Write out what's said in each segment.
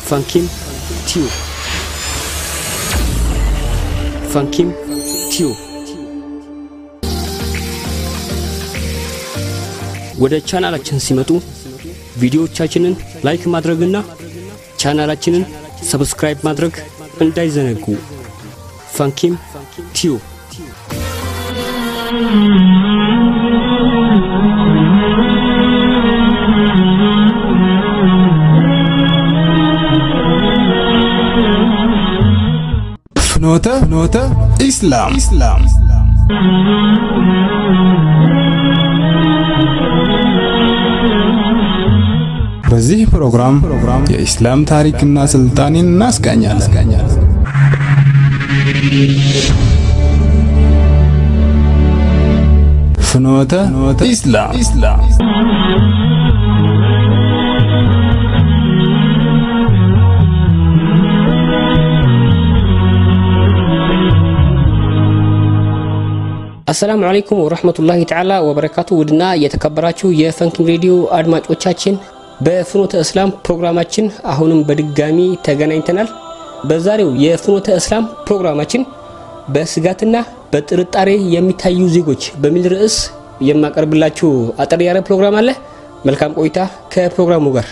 ፋንኪም ቲዩብ ፋንኪም ቲዩብ ወደ ቻናላችን ሲመጡ ቪዲዮዎቻችንን ላይክ ማድረግና ቻናላችንን ሰብስክራይብ ማድረግ እንዳይዘነጉ። ፋንኪም ቲዩብ ፍኖተ ፍኖተ ኢስላም ኢስላም በዚህ ፕሮግራም የኢስላም ታሪክና ስልጣኔን እናስቃኛለን። ፍኖተ ኢስላም ኢስላም አሰላሙ አለይኩም ወረህመቱላሂ ተዓላ ወበረካቱ። ውድና የተከበራችሁ የፈንኪም ሬዲዮ አድማጮቻችን በፍኖተ እስላም ፕሮግራማችን አሁንም በድጋሚ ተገናኝተናል። በዛሬው የፍኖተ እስላም ፕሮግራማችን በስጋትና በጥርጣሬ የሚታዩ ዜጎች በሚል ርዕስ የማቀርብላችሁ አጠር ያለ ፕሮግራም አለ። መልካም ቆይታ ከፕሮግራሙ ጋር።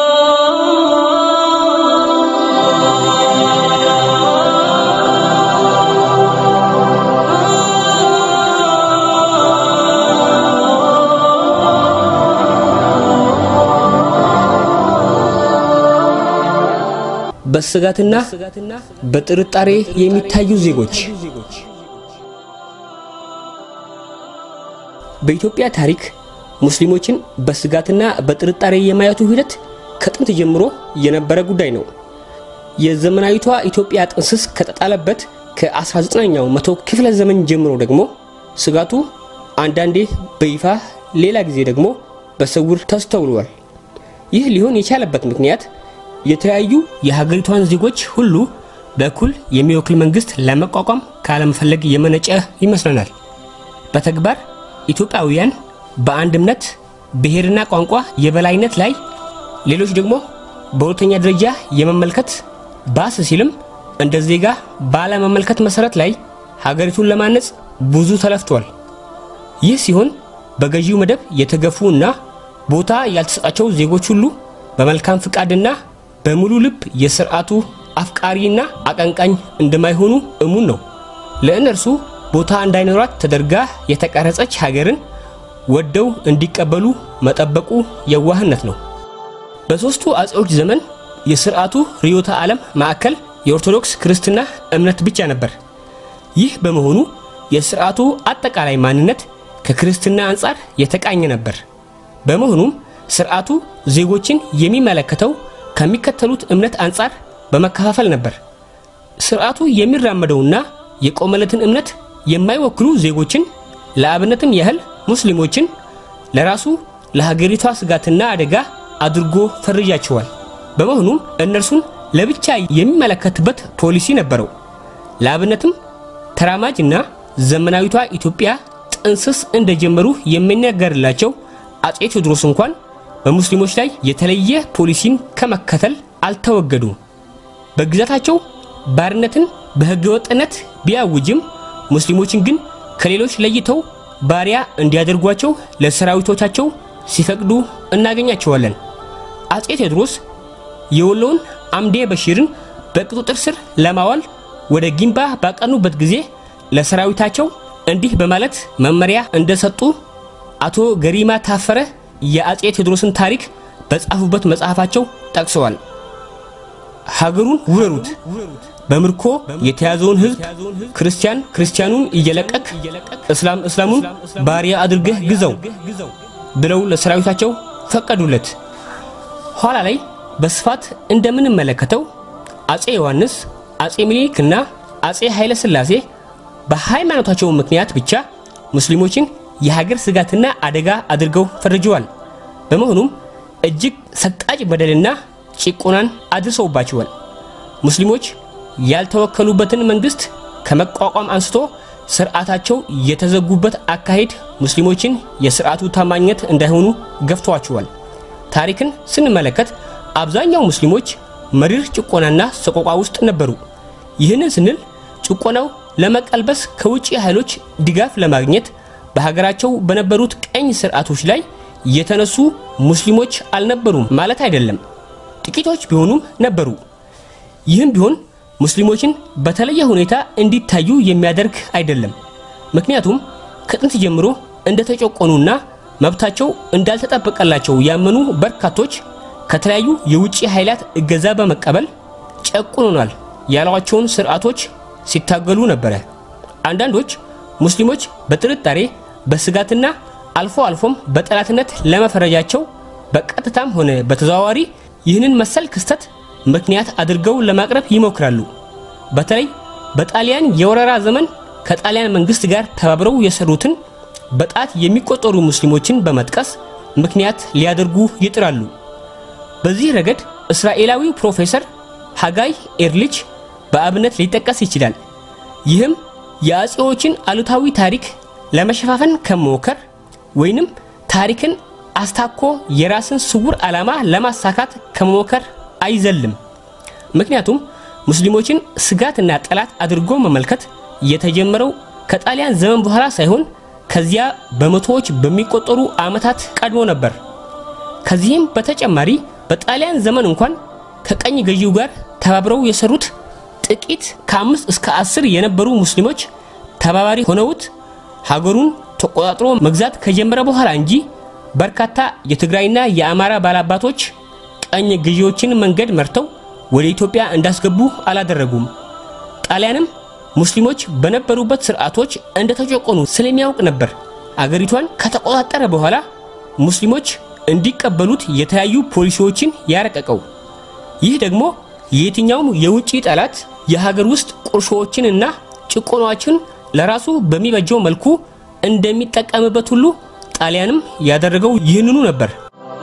በስጋትና በጥርጣሬ የሚታዩ ዜጎች በኢትዮጵያ ታሪክ ሙስሊሞችን በስጋትና በጥርጣሬ የማየቱ ሂደት ከጥንት ጀምሮ የነበረ ጉዳይ ነው። የዘመናዊቷ ኢትዮጵያ ጥንስስ ከተጣለበት ከ19ኛው መቶ ክፍለ ዘመን ጀምሮ ደግሞ ስጋቱ አንዳንዴ በይፋ ሌላ ጊዜ ደግሞ በስውር ተስተውሏል። ይህ ሊሆን የቻለበት ምክንያት የተለያዩ የሀገሪቷን ዜጎች ሁሉ በእኩል የሚወክል መንግስት ለመቋቋም ካለመፈለግ የመነጨ ይመስለናል። በተግባር ኢትዮጵያውያን በአንድ እምነት፣ ብሔርና ቋንቋ የበላይነት ላይ ሌሎች ደግሞ በሁለተኛ ደረጃ የመመልከት ባስ ሲልም እንደ ዜጋ ባለመመልከት መሰረት ላይ ሀገሪቱን ለማነጽ ብዙ ተለፍቷል። ይህ ሲሆን በገዢው መደብ የተገፉ እና ቦታ ያልተሰጣቸው ዜጎች ሁሉ በመልካም ፍቃድና በሙሉ ልብ የስርዓቱ አፍቃሪና አቀንቃኝ እንደማይሆኑ እሙን ነው። ለእነርሱ ቦታ እንዳይኖራት ተደርጋ የተቀረጸች ሀገርን ወደው እንዲቀበሉ መጠበቁ የዋህነት ነው። በሦስቱ አጼዎች ዘመን የስርዓቱ ርዕዮተ ዓለም ማዕከል የኦርቶዶክስ ክርስትና እምነት ብቻ ነበር። ይህ በመሆኑ የስርዓቱ አጠቃላይ ማንነት ከክርስትና አንጻር የተቃኘ ነበር። በመሆኑም ስርዓቱ ዜጎችን የሚመለከተው ከሚከተሉት እምነት አንጻር በመከፋፈል ነበር። ስርዓቱ የሚራመደውና የቆመለትን እምነት የማይወክሉ ዜጎችን ለአብነትም ያህል ሙስሊሞችን ለራሱ ለሀገሪቷ ስጋትና አደጋ አድርጎ ፈርጃቸዋል። በመሆኑም እነርሱን ለብቻ የሚመለከትበት ፖሊሲ ነበረው። ለአብነትም ተራማጅና ዘመናዊቷ ኢትዮጵያ ጥንስስ እንደጀመሩ የሚነገርላቸው አጼ ቴዎድሮስ እንኳን በሙስሊሞች ላይ የተለየ ፖሊሲን ከመከተል አልተወገዱም። በግዛታቸው ባርነትን በሕገወጥነት ቢያውጅም ሙስሊሞችን ግን ከሌሎች ለይተው ባሪያ እንዲያደርጓቸው ለሰራዊቶቻቸው ሲፈቅዱ እናገኛቸዋለን። አጼ ቴዎድሮስ የወሎውን አምዴ በሺርን በቁጥጥር ስር ለማዋል ወደ ጊንባ ባቀኑበት ጊዜ ለሰራዊታቸው እንዲህ በማለት መመሪያ እንደሰጡ አቶ ገሪማ ታፈረ የአጼ ቴዎድሮስን ታሪክ በጻፉበት መጽሐፋቸው ጠቅሰዋል። ሀገሩን ውረሩት፣ በምርኮ የተያዘውን ሕዝብ ክርስቲያን ክርስቲያኑን እየለቀቅ እስላም እስላሙን ባሪያ አድርገህ ግዛው ብለው ለሰራዊታቸው ፈቀዱለት። ኋላ ላይ በስፋት እንደምንመለከተው አጼ ዮሐንስ፣ አጼ ሚኒሊክና አጼ ኃይለ ሥላሴ በሃይማኖታቸው ምክንያት ብቻ ሙስሊሞችን የሀገር ስጋትና አደጋ አድርገው ፈርጀዋል። በመሆኑም እጅግ ሰቃጭ በደልና ጭቆናን አድርሰውባቸዋል። ሙስሊሞች ያልተወከሉበትን መንግስት ከመቋቋም አንስቶ ስርዓታቸው የተዘጉበት አካሄድ ሙስሊሞችን የስርዓቱ ታማኝነት እንዳይሆኑ ገፍተዋቸዋል። ታሪክን ስንመለከት አብዛኛው ሙስሊሞች መሪር ጭቆናና ሰቆቋ ውስጥ ነበሩ። ይህንን ስንል ጭቆናው ለመቀልበስ ከውጭ ኃይሎች ድጋፍ ለማግኘት በሀገራቸው በነበሩት ቀኝ ስርዓቶች ላይ የተነሱ ሙስሊሞች አልነበሩም ማለት አይደለም። ጥቂቶች ቢሆኑም ነበሩ። ይህም ቢሆን ሙስሊሞችን በተለየ ሁኔታ እንዲታዩ የሚያደርግ አይደለም። ምክንያቱም ከጥንት ጀምሮ እንደተጨቆኑና መብታቸው እንዳልተጠበቀላቸው ያመኑ በርካቶች ከተለያዩ የውጭ ኃይላት እገዛ በመቀበል ጨቁኑናል ያሏቸውን ስርዓቶች ሲታገሉ ነበረ። አንዳንዶች ሙስሊሞች በጥርጣሬ በስጋትና አልፎ አልፎም በጠላትነት ለመፈረጃቸው በቀጥታም ሆነ በተዘዋዋሪ ይህንን መሰል ክስተት ምክንያት አድርገው ለማቅረብ ይሞክራሉ። በተለይ በጣሊያን የወረራ ዘመን ከጣሊያን መንግስት ጋር ተባብረው የሰሩትን በጣት የሚቆጠሩ ሙስሊሞችን በመጥቀስ ምክንያት ሊያደርጉ ይጥራሉ። በዚህ ረገድ እስራኤላዊው ፕሮፌሰር ሃጋይ ኤርሊች በአብነት ሊጠቀስ ይችላል። ይህም የአጼዎችን አሉታዊ ታሪክ ለመሸፋፈን ከመሞከር ወይንም ታሪክን አስታኮ የራስን ስውር ዓላማ ለማሳካት ከመሞከር አይዘልም። ምክንያቱም ሙስሊሞችን ስጋትና ጠላት አድርጎ መመልከት የተጀመረው ከጣሊያን ዘመን በኋላ ሳይሆን ከዚያ በመቶዎች በሚቆጠሩ ዓመታት ቀድሞ ነበር። ከዚህም በተጨማሪ በጣሊያን ዘመን እንኳን ከቀኝ ገዢው ጋር ተባብረው የሰሩት ጥቂት ከአምስት እስከ አስር የነበሩ ሙስሊሞች ተባባሪ ሆነውት ሀገሩን ተቆጣጥሮ መግዛት ከጀመረ በኋላ እንጂ በርካታ የትግራይና የአማራ ባላባቶች ቀኝ ገዢዎችን መንገድ መርተው ወደ ኢትዮጵያ እንዳስገቡ አላደረጉም። ጣሊያንም ሙስሊሞች በነበሩበት ስርዓቶች እንደተጨቆኑ ስለሚያውቅ ነበር አገሪቷን ከተቆጣጠረ በኋላ ሙስሊሞች እንዲቀበሉት የተለያዩ ፖሊሲዎችን ያረቀቀው። ይህ ደግሞ የየትኛውም የውጭ ጠላት የሀገር ውስጥ ቁርሾዎችንና ጭቆናዎችን ለራሱ በሚበጀው መልኩ እንደሚጠቀምበት ሁሉ ጣሊያንም ያደረገው ይህንኑ ነበር።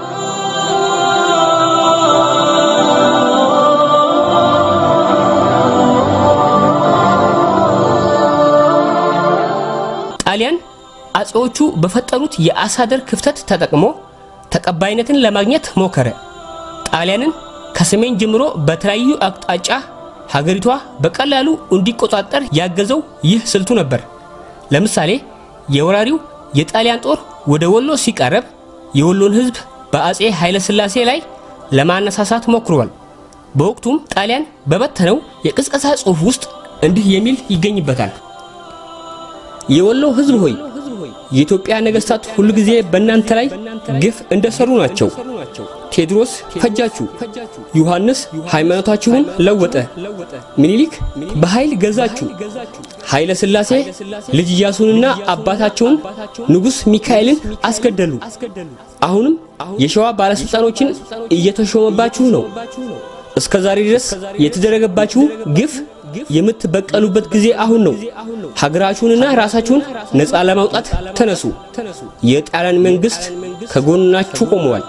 ጣሊያን አጼዎቹ በፈጠሩት የአሳደር ክፍተት ተጠቅሞ ተቀባይነትን ለማግኘት ሞከረ። ጣሊያንን ከሰሜን ጀምሮ በተለያዩ አቅጣጫ ሀገሪቷ በቀላሉ እንዲቆጣጠር ያገዘው ይህ ስልቱ ነበር። ለምሳሌ የወራሪው የጣሊያን ጦር ወደ ወሎ ሲቃረብ የወሎን ሕዝብ በአጼ ኃይለ ሥላሴ ላይ ለማነሳሳት ሞክሯል። በወቅቱም ጣሊያን በበተነው የቅስቀሳ ጽሑፍ ውስጥ እንዲህ የሚል ይገኝበታል። የወሎ ሕዝብ ሆይ የኢትዮጵያ ነገሥታት ሁሉ ጊዜ በእናንተ ላይ ግፍ እንደሰሩ ናቸው። ቴዎድሮስ ፈጃችሁ፣ ዮሐንስ ሃይማኖታችሁን ለወጠ፣ ምኒልክ በኃይል ገዛችሁ፣ ኃይለ ሥላሴ ልጅ ኢያሱንና አባታቸውን ንጉሥ ሚካኤልን አስገደሉ። አሁንም የሸዋ ባለሥልጣኖችን እየተሾመባችሁ ነው። እስከ ዛሬ ድረስ የተደረገባችሁ ግፍ የምትበቀሉበት ጊዜ አሁን ነው። ሀገራችሁንና ራሳችሁን ነፃ ለማውጣት ተነሱ። የጣሊያን መንግስት ከጎናችሁ ቆመዋል።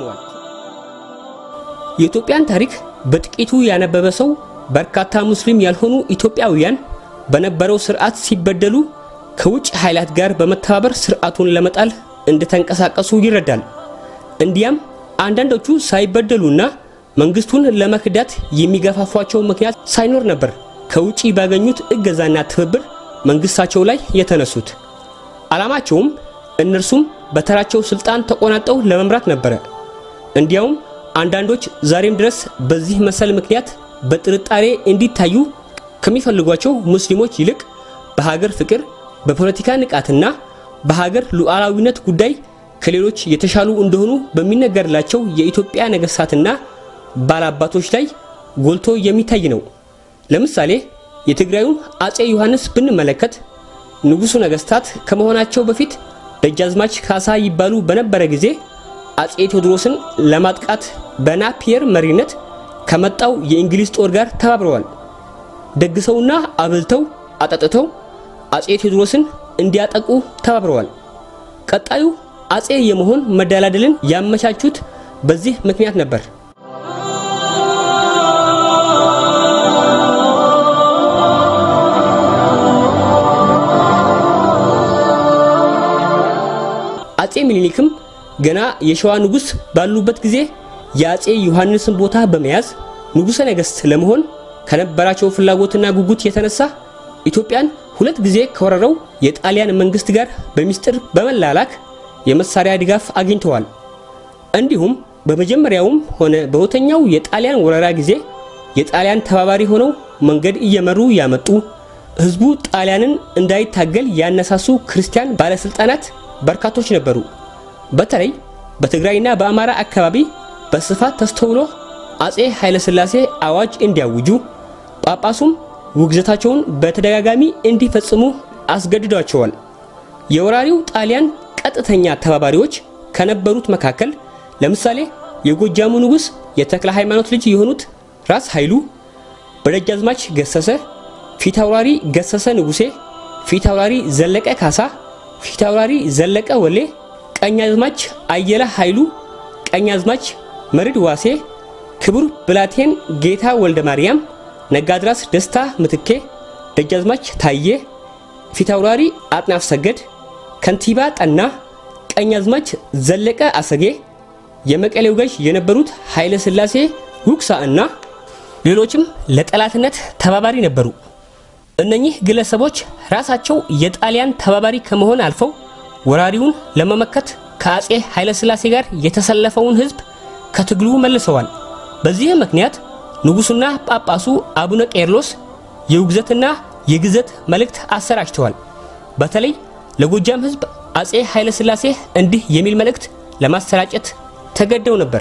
የኢትዮጵያን ታሪክ በጥቂቱ ያነበበ ሰው በርካታ ሙስሊም ያልሆኑ ኢትዮጵያውያን በነበረው ስርዓት ሲበደሉ ከውጭ ኃይላት ጋር በመተባበር ስርዓቱን ለመጣል እንደተንቀሳቀሱ ይረዳል። እንዲያም አንዳንዶቹ ሳይበደሉና መንግስቱን ለመክዳት የሚገፋፏቸው ምክንያት ሳይኖር ነበር ከውጪ ባገኙት እገዛና ትብብር መንግስታቸው ላይ የተነሱት። ዓላማቸውም እነርሱም በተራቸው ስልጣን ተቆናጠው ለመምራት ነበረ። እንዲያውም አንዳንዶች ዛሬም ድረስ በዚህ መሰል ምክንያት በጥርጣሬ እንዲታዩ ከሚፈልጓቸው ሙስሊሞች ይልቅ በሀገር ፍቅር፣ በፖለቲካ ንቃትና በሀገር ሉዓላዊነት ጉዳይ ከሌሎች የተሻሉ እንደሆኑ በሚነገርላቸው የኢትዮጵያ ነገሥታትና ባላባቶች ላይ ጎልቶ የሚታይ ነው። ለምሳሌ የትግራዩን አጼ ዮሐንስ ብንመለከት ንጉሡ ነገሥታት ከመሆናቸው በፊት ደጃዝማች ካሳ ይባሉ በነበረ ጊዜ አጼ ቴዎድሮስን ለማጥቃት በናፒየር መሪነት ከመጣው የእንግሊዝ ጦር ጋር ተባብረዋል። ደግሰውና አብልተው አጠጥተው አጼ ቴዎድሮስን እንዲያጠቁ ተባብረዋል። ቀጣዩ አጼ የመሆን መደላደልን ያመቻቹት በዚህ ምክንያት ነበር። አጼ ምኒልክም ገና የሸዋ ንጉሥ ባሉበት ጊዜ የአጼ ዮሐንስን ቦታ በመያዝ ንጉሠ ነገሥት ለመሆን ከነበራቸው ፍላጎትና ጉጉት የተነሳ ኢትዮጵያን ሁለት ጊዜ ከወረረው የጣሊያን መንግስት ጋር በሚስጥር በመላላክ የመሳሪያ ድጋፍ አግኝተዋል። እንዲሁም በመጀመሪያውም ሆነ በሁለተኛው የጣሊያን ወረራ ጊዜ የጣሊያን ተባባሪ ሆነው መንገድ እየመሩ ያመጡ ህዝቡ ጣሊያንን እንዳይታገል ያነሳሱ ክርስቲያን ባለስልጣናት በርካቶች ነበሩ። በተለይ በትግራይና በአማራ አካባቢ በስፋት ተስተውሎ አጼ ኃይለሥላሴ አዋጅ እንዲያውጁ ጳጳሱም ውግዘታቸውን በተደጋጋሚ እንዲፈጽሙ አስገድዷቸዋል። የወራሪው ጣሊያን ቀጥተኛ ተባባሪዎች ከነበሩት መካከል ለምሳሌ የጎጃሙ ንጉሥ የተክለ ሃይማኖት ልጅ የሆኑት ራስ ኃይሉ፣ በደጃዝማች ገሰሰ፣ ፊታውራሪ ገሰሰ ንጉሴ፣ ፊታውራሪ ዘለቀ ካሳ፣ ፊታውራሪ ዘለቀ ወሌ፣ ቀኛዝማች አየለ ኃይሉ፣ ቀኛዝማች መርድ ዋሴ፣ ክቡር ብላቴን ጌታ ወልደ ማርያም፣ ነጋድራስ ደስታ ምትኬ፣ ደጃዝማች ታዬ፣ ፊታውራሪ አጥናፍ ሰገድ፣ ከንቲባ ጠና፣ ቀኛዝማች ዘለቀ አሰጌ፣ የመቀሌው ገዥ የነበሩት ኃይለ ሥላሴ ውክሳ እና ሌሎችም ለጠላትነት ተባባሪ ነበሩ። እነኚህ ግለሰቦች ራሳቸው የጣሊያን ተባባሪ ከመሆን አልፈው ወራሪውን ለመመከት ከአጼ ኃይለ ሥላሴ ጋር የተሰለፈውን ሕዝብ ከትግሉ መልሰዋል። በዚህም ምክንያት ንጉሡና ጳጳሱ አቡነ ቄርሎስ የውግዘትና የግዘት መልእክት አሰራጭተዋል። በተለይ ለጎጃም ሕዝብ አጼ ኃይለ ሥላሴ እንዲህ የሚል መልእክት ለማሰራጨት ተገደው ነበር።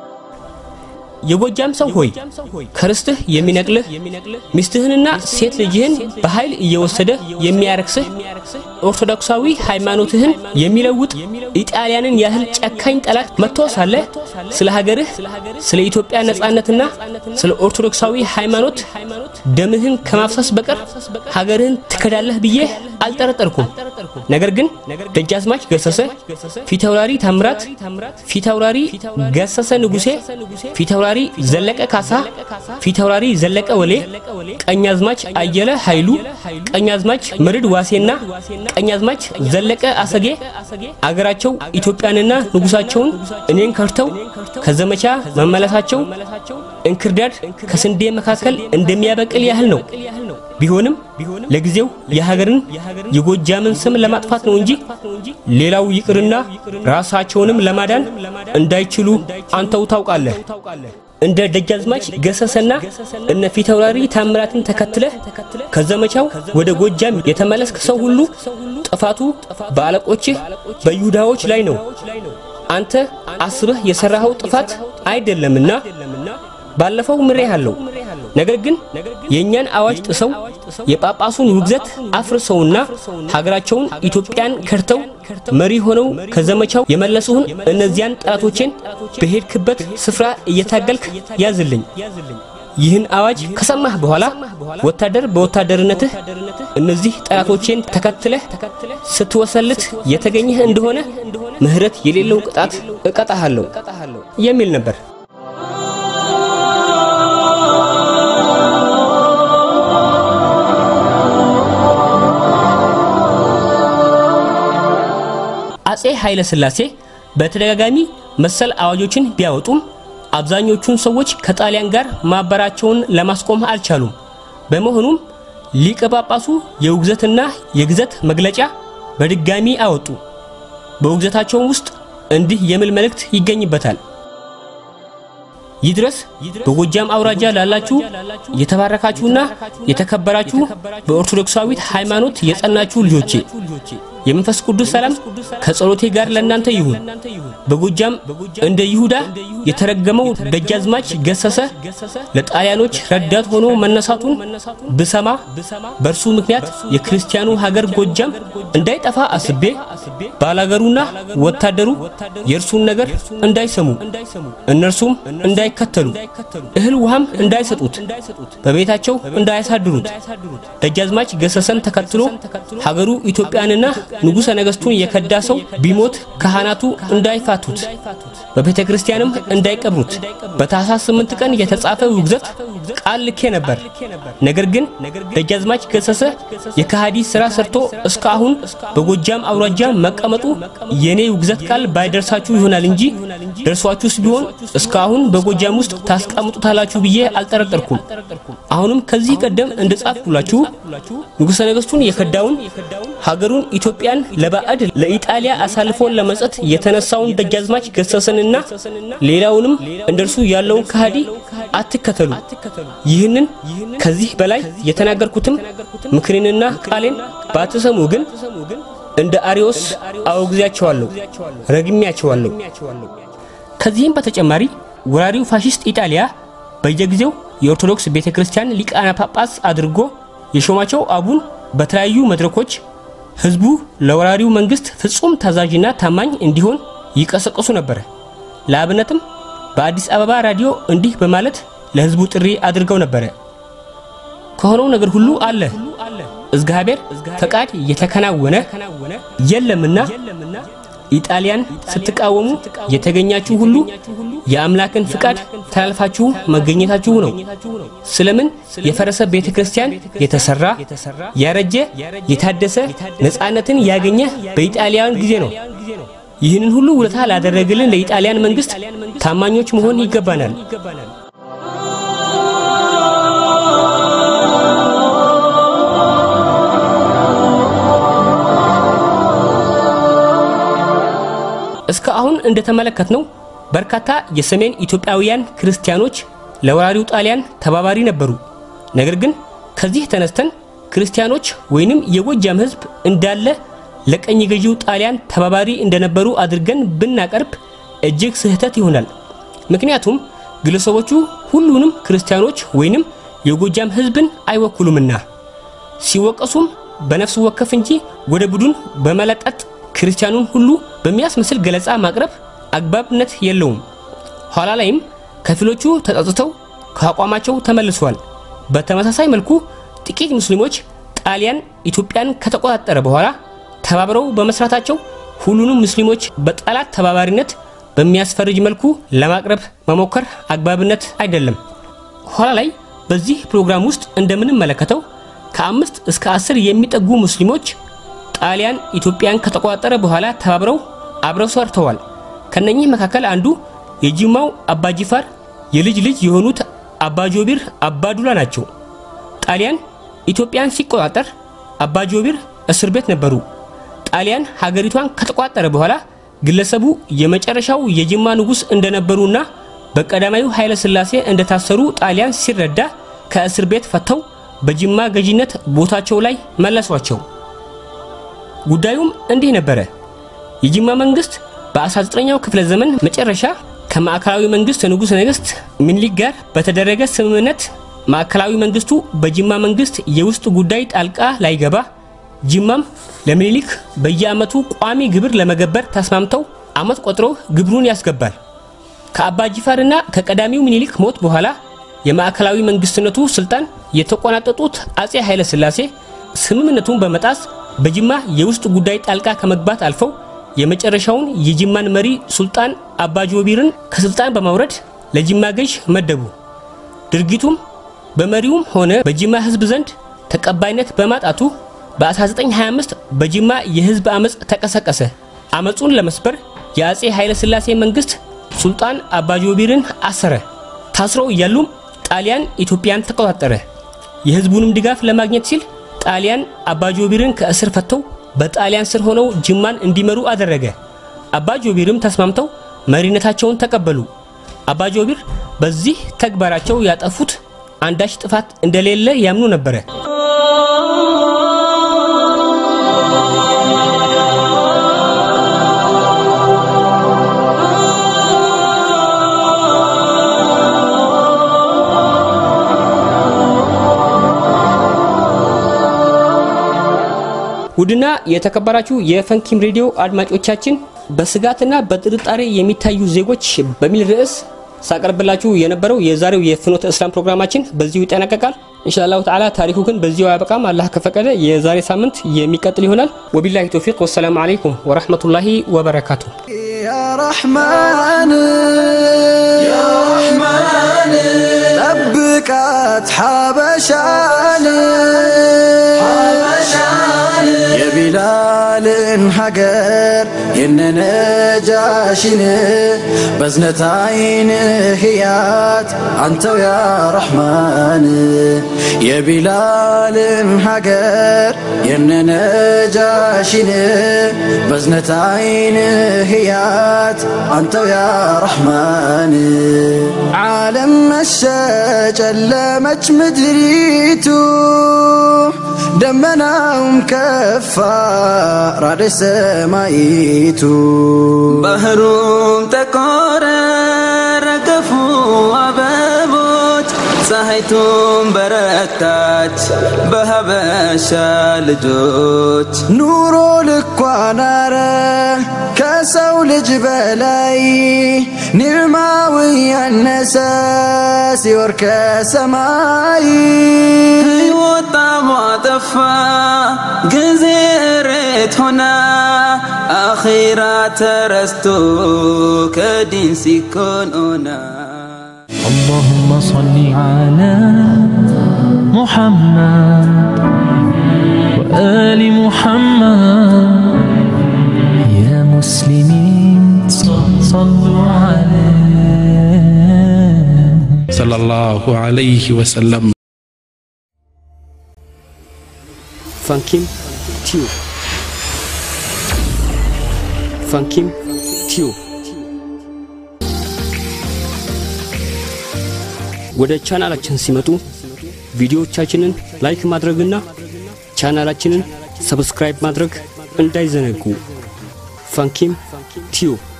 የጎጃም ሰው ሆይ ከርስትህ የሚነቅልህ ሚስትህንና ሴት ልጅህን በኃይል እየወሰደ የሚያረክስህ ኦርቶዶክሳዊ ሃይማኖትህን የሚለውጥ ኢጣሊያንን ያህል ጨካኝ ጠላት መጥቶ ሳለ ስለ ሀገርህ ስለ ኢትዮጵያ ነጻነትና ስለ ኦርቶዶክሳዊ ሃይማኖት ደምህን ከማፍሰስ በቀር ሀገርህን ትከዳለህ ብዬ አልጠረጠርኩም። ነገር ግን ደጃዝማች ገሰሰ፣ ፊታውራሪ ታምራት፣ ፊታውራሪ ገሰሰ ንጉሴ፣ ፊታውራሪ ዘለቀ ካሳ፣ ፊታውራሪ ዘለቀ ወሌ፣ ቀኛዝማች አየለ ኃይሉ፣ ቀኛዝማች መርድ ዋሴና ቀኛዝማች ዘለቀ አሰጌ አገራቸው ኢትዮጵያንና ንጉሳቸውን እኔን ከርተው ከዘመቻ መመለሳቸው እንክርዳድ ከስንዴ መካከል እንደሚያበቅል ያህል ነው። ቢሆንም ለጊዜው የሀገርን የጎጃምን ስም ለማጥፋት ነው እንጂ ሌላው ይቅርና ራሳቸውንም ለማዳን እንዳይችሉ አንተው ታውቃለህ። እንደ ደጃዝማች ገሰሰና እነ ፊታውራሪ ታምራትን ተከትለህ ከዘመቻው ወደ ጎጃም የተመለስክ ሰው ሁሉ ጥፋቱ በአለቆችህ በይሁዳዎች ላይ ነው። አንተ አስበህ የሰራኸው ጥፋት አይደለምና ባለፈው ምሬሃለሁ። ነገር ግን የእኛን አዋጅ ጥሰው የጳጳሱን ውግዘት አፍርሰውና ሀገራቸውን ኢትዮጵያን ከርተው መሪ ሆነው ከዘመቻው የመለሱህን እነዚያን ጠላቶቼን በሄድክበት ስፍራ እየታገልክ ያዝልኝ። ይህን አዋጅ ከሰማህ በኋላ ወታደር በወታደርነትህ እነዚህ ጠላቶቼን ተከትለህ ስትወሰልት የተገኘህ እንደሆነ ምሕረት የሌለው ቅጣት እቀጣሃለሁ የሚል ነበር። አጼ ኃይለ ሥላሴ በተደጋጋሚ መሰል አዋጆችን ቢያወጡም አብዛኞቹን ሰዎች ከጣሊያን ጋር ማበራቸውን ለማስቆም አልቻሉም። በመሆኑም ሊቀ ጳጳሱ የውግዘትና የግዘት መግለጫ በድጋሚ አወጡ። በውግዘታቸውም ውስጥ እንዲህ የሚል መልእክት ይገኝበታል። ይድረስ በጎጃም አውራጃ ላላችሁ የተባረካችሁና የተከበራችሁ በኦርቶዶክሳዊት ሃይማኖት የጸናችሁ ልጆቼ የመንፈስ ቅዱስ ሰላም ከጸሎቴ ጋር ለእናንተ ይሁን። በጎጃም እንደ ይሁዳ የተረገመው ደጃዝማች ገሰሰ ለጣሊያኖች ረዳት ሆኖ መነሳቱን ብሰማ በእርሱ ምክንያት የክርስቲያኑ ሀገር ጎጃም እንዳይጠፋ አስቤ ባላገሩና ወታደሩ የእርሱን ነገር እንዳይሰሙ እነርሱም እንዳይከተሉ እህል ውሃም እንዳይሰጡት በቤታቸው እንዳያሳድሩት ደጃዝማች ገሰሰን ተከትሎ ሀገሩ ኢትዮጵያንና ንጉሠ ነገሥቱን የከዳ ሰው ቢሞት ካህናቱ እንዳይፋቱት በቤተ ክርስቲያንም እንዳይቀብሩት በታኅሳስ ስምንት ቀን የተጻፈ ውግዘት ቃል ልኬ ነበር። ነገር ግን ደጃዝማች ገሰሰ የከሃዲ ሥራ ሰርቶ እስካሁን በጎጃም አውራጃ መቀመጡ የኔ ውግዘት ቃል ባይደርሳችሁ ይሆናል እንጂ ደርሷችሁስ ቢሆን እስካሁን በጎጃም ውስጥ ታስቀምጡታላችሁ ብዬ አልጠረጠርኩም። አሁንም ከዚህ ቀደም እንደ ጻፍኩላችሁ ንጉሠ ነገሥቱን የከዳውን ሀገሩን ኢትዮጵያን ለባዕድ ለኢጣሊያ አሳልፎን ለመስጠት የተነሳውን ደጃዝማች ገሰሰንና ሌላውንም እንደርሱ ያለውን ከሃዲ አትከተሉ። ይህንን ከዚህ በላይ የተናገርኩትም ምክሬንና ቃሌን ባትሰሙ ግን እንደ አሪዮስ አወግዛቸዋለሁ፣ ረግሜያቸዋለሁ። ከዚህም በተጨማሪ ወራሪው ፋሽስት ኢጣሊያ በየጊዜው የኦርቶዶክስ ቤተ ክርስቲያን ሊቃነ ጳጳስ አድርጎ የሾማቸው አቡን በተለያዩ መድረኮች ህዝቡ ለወራሪው መንግስት ፍጹም ታዛዥና ታማኝ እንዲሆን ይቀሰቅሱ ነበር። ለአብነትም በአዲስ አበባ ራዲዮ እንዲህ በማለት ለህዝቡ ጥሪ አድርገው ነበረ። ከሆነው ነገር ሁሉ አለ እግዚአብሔር ፈቃድ የተከናወነ የለምና ኢጣሊያን ስትቃወሙ የተገኛችሁ ሁሉ የአምላክን ፍቃድ ተላልፋችሁ መገኘታችሁ ነው። ስለምን የፈረሰ ቤተ ክርስቲያን የተሰራ ያረጀ የታደሰ ነፃነትን ያገኘ በኢጣሊያን ጊዜ ነው። ይህንን ሁሉ ውለታ ላደረገልን ለኢጣሊያን መንግስት ታማኞች መሆን ይገባናል። እስከ አሁን እንደተመለከትነው በርካታ የሰሜን ኢትዮጵያውያን ክርስቲያኖች ለወራሪው ጣሊያን ተባባሪ ነበሩ። ነገር ግን ከዚህ ተነስተን ክርስቲያኖች ወይንም የጎጃም ህዝብ እንዳለ ለቀኝ ገዢው ጣሊያን ተባባሪ እንደነበሩ አድርገን ብናቀርብ እጅግ ስህተት ይሆናል። ምክንያቱም ግለሰቦቹ ሁሉንም ክርስቲያኖች ወይንም የጎጃም ህዝብን አይወክሉምና ሲወቀሱም በነፍስ ወከፍ እንጂ ወደ ቡድን በመለጠጥ ክርስቲያኑን ሁሉ በሚያስመስል ገለጻ ማቅረብ አግባብነት የለውም። ኋላ ላይም ከፊሎቹ ተጸጽተው ከአቋማቸው ተመልሰዋል። በተመሳሳይ መልኩ ጥቂት ሙስሊሞች ጣሊያን ኢትዮጵያን ከተቆጣጠረ በኋላ ተባብረው በመስራታቸው ሁሉንም ሙስሊሞች በጠላት ተባባሪነት በሚያስፈርጅ መልኩ ለማቅረብ መሞከር አግባብነት አይደለም። ኋላ ላይ በዚህ ፕሮግራም ውስጥ እንደምንመለከተው ከአምስት እስከ አስር የሚጠጉ ሙስሊሞች ጣሊያን ኢትዮጵያን ከተቆጣጠረ በኋላ ተባብረው አብረው ሰርተዋል። ከነኚህ መካከል አንዱ የጂማው አባጂፋር የልጅ ልጅ የሆኑት አባጆቢር አባዱላ ናቸው። ጣሊያን ኢትዮጵያን ሲቆጣጠር አባጆቢር እስር ቤት ነበሩ። ጣሊያን ሀገሪቷን ከተቆጣጠረ በኋላ ግለሰቡ የመጨረሻው የጅማ ንጉሥ እንደነበሩና በቀዳማዊ ኃይለ ሥላሴ እንደታሰሩ ጣሊያን ሲረዳ ከእስር ቤት ፈተው በጅማ ገዢነት ቦታቸው ላይ መለሷቸው። ጉዳዩም እንዲህ ነበረ። የጅማ መንግስት በ19ኛው ክፍለ ዘመን መጨረሻ ከማዕከላዊ መንግስት ንጉሠ ነገሥት ምኒልክ ጋር በተደረገ ስምምነት ማዕከላዊ መንግስቱ በጅማ መንግስት የውስጥ ጉዳይ ጣልቃ ላይገባ ጅማም ለምኒልክ በየዓመቱ ቋሚ ግብር ለመገበር ተስማምተው ዓመት ቆጥሮ ግብሩን ያስገባል። ከአባ ጂፋርና ከቀዳሚው ምኒልክ ሞት በኋላ የማዕከላዊ መንግስትነቱ ስልጣን የተቆናጠጡት አጼ ኃይለ ሥላሴ ስምምነቱን በመጣስ በጅማ የውስጥ ጉዳይ ጣልቃ ከመግባት አልፈው የመጨረሻውን የጅማን መሪ ሱልጣን አባ ጆቢርን ከስልጣን በማውረድ ለጅማ ገዥ መደቡ። ድርጊቱም በመሪውም ሆነ በጅማ ህዝብ ዘንድ ተቀባይነት በማጣቱ በ1925 በጅማ የህዝብ አመፅ ተቀሰቀሰ። አመፁን ለመስበር የአጼ ኃይለ ሥላሴ መንግስት ሱልጣን አባ ጆቢርን አሰረ። ታስረው እያሉም ጣሊያን ኢትዮጵያን ተቆጣጠረ። የህዝቡንም ድጋፍ ለማግኘት ሲል ጣሊያን አባ ጆቢርን ከእስር ፈተው በጣሊያን ስር ሆነው ጅማን እንዲመሩ አደረገ። አባ ጆቢርም ተስማምተው መሪነታቸውን ተቀበሉ። አባ ጆቢር በዚህ ተግባራቸው ያጠፉት አንዳች ጥፋት እንደሌለ ያምኑ ነበረ። ውድና የተከበራችሁ የፈንኪም ሬዲዮ አድማጮቻችን በስጋትና በጥርጣሬ የሚታዩ ዜጎች በሚል ርዕስ ሳቀርብላችሁ የነበረው የዛሬው የፍኖተ እስላም ፕሮግራማችን በዚሁ ይጠናቀቃል። ኢንሻአላሁ ተዓላ ታሪኩ ግን በዚሁ አያበቃም። አላህ ከፈቀደ የዛሬ ሳምንት የሚቀጥል ይሆናል። ወቢላሂ ተውፊቅ ወሰላሙ አለይኩም ወረህመቱላሂ ወበረካቱ። يا رحمن يا رحمن ጠብቃት ሓበሻን ሓበሻን የቢላልን ሃገር የነነጃሽን በዝነት አይን ህያት አንተው ያ ረሕማን የቢላልን ሀገር የነነጃሽን በዝነት አይን ህያት አንተው ያ ረሕማን ዓለም መሸ ጨለመች ምድሪቱ ደመናውም ከፋ ራደች ሰማይቱ ባህሩም ጠቆረ ረገፉ አበቦች ፀሐይቱም በረታች በሀበሻ ልጆች ኑሮ ልኳ ናረ ከሰው ልጅ በላይ ኒዕማው ያነሰ ሲወር ከሰማይ ሕይወት ጣዕሟ ጠፋ ጊዜ እሬት ሆና አኺራ ተረስቶ ከዲን ሲኮን ኦና اللهم صل على محمد وآل محمد يا مسلمين صلوا عليه ሰለላሁ ዐለይሂ ወሰለም ፋንኪም ቲዩብ ፋንኪም ቲዩብ ወደ ቻናላችን ሲመጡ ቪዲዮዎቻችንን ላይክ ማድረግና ቻናላችንን ሰብስክራይብ ማድረግ እንዳይዘነጉ። ፋንኪም ቲዩብ